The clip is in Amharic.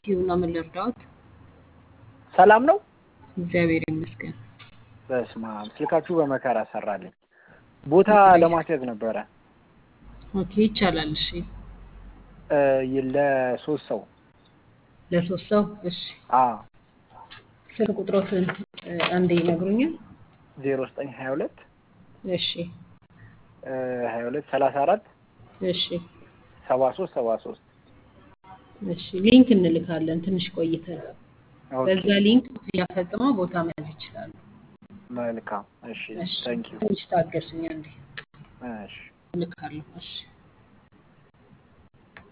ኪዩና ምን ልርዳዎት? ሰላም ነው። እግዚአብሔር ይመስገን። በስመ አብ ስልካችሁ በመከራ ሰራልኝ። ቦታ ለማስያዝ ነበረ ኦኬ ይቻላል። እሺ እ ለሶስት ሰው ለሶስት ሰው እሺ። አ ስልክ ቁጥሮትን እ አንዴ ይነግሩኛል? ዜሮ ዘጠኝ ሀያ ሁለት እሺ ሀያ ሁለት ሰላሳ አራት እሺ ሰባ ሶስት ሰባ ሶስት እሺ ሊንክ እንልካለን ትንሽ ቆይተን። በዛ ሊንክ ክፍያ ፈጽመው ቦታ መያዝ ይችላሉ። መልካም እሺ እሺ ታንኪዩ ትንሽ ታገሱኝ አንዴ እሺ እልካለሁ። እሺ